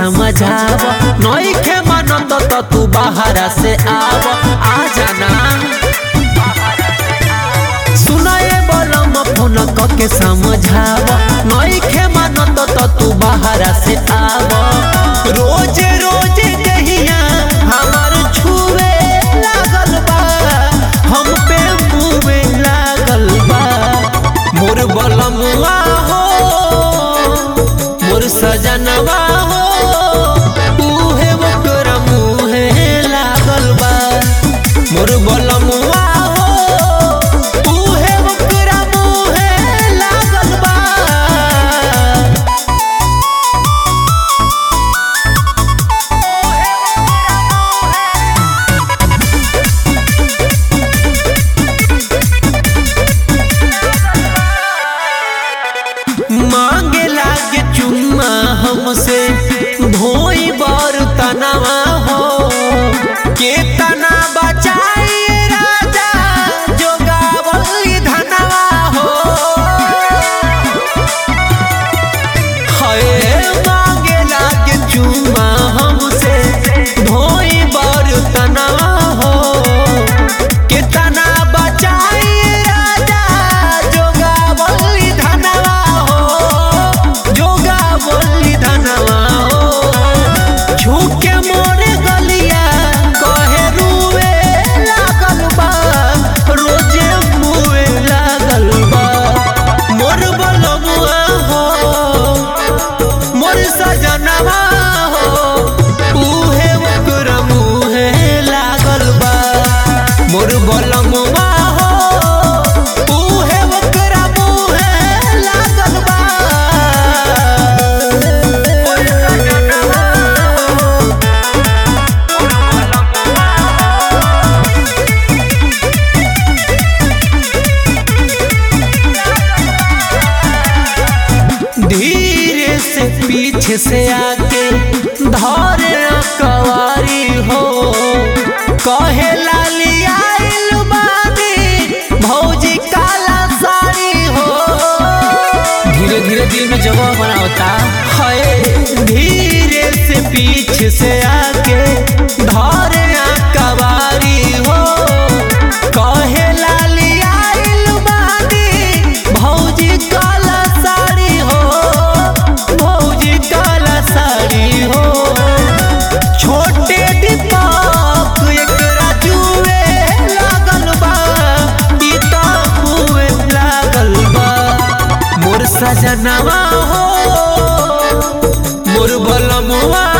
समझाव नइखे मानत त तू बाहरा से आव आ जाना सुनाए बलम फोन के समझाव नइखे मानत त तू बाहरा से आव रोज रोज कहिया हमार छुए लागल बा हम पे मुँहे लागल बा मोर बलमुआ हो मोर सजनवा हो उहे ओकर मुहे लागल बा मोर बलमुआ हो उहे ओकर मुहे लागल बा मांगे लागे चुम्मा हमसे धोई बर तनावा हो के तना बचाई राजा जोगावली धनवा हो हए मांगे लागे चुम्मा हमसे धोई बर तनावा हो के तना बचाई राजा जोगावली धनवा हो जोगावली धनवा हो झूके मोरे गलिया कहे रुए लागल बा रोजे मुए लागल बा मोर बलमुआ हो मोर सजनवा हो उहे ओकर मुहे लागल बा मोर बलमुआ हो उहे ओकर मुहे लागल बा धीरे से पीछे से आके धरे कवारी हो कहे लाली आइल बानी भौजी काला साड़ी हो धीरे धीरे दिल में जगह बनावता है धीरे से पीछे से आके धरे कवारी हो कहे लाली आइल बानी भौजी काला साड़ी हो भौजी काला साड़ी हो छोटे दीपक एकरा जुए लागल बा ई त मुए लागल बा मोर सजनवा हो मोर बलमुआ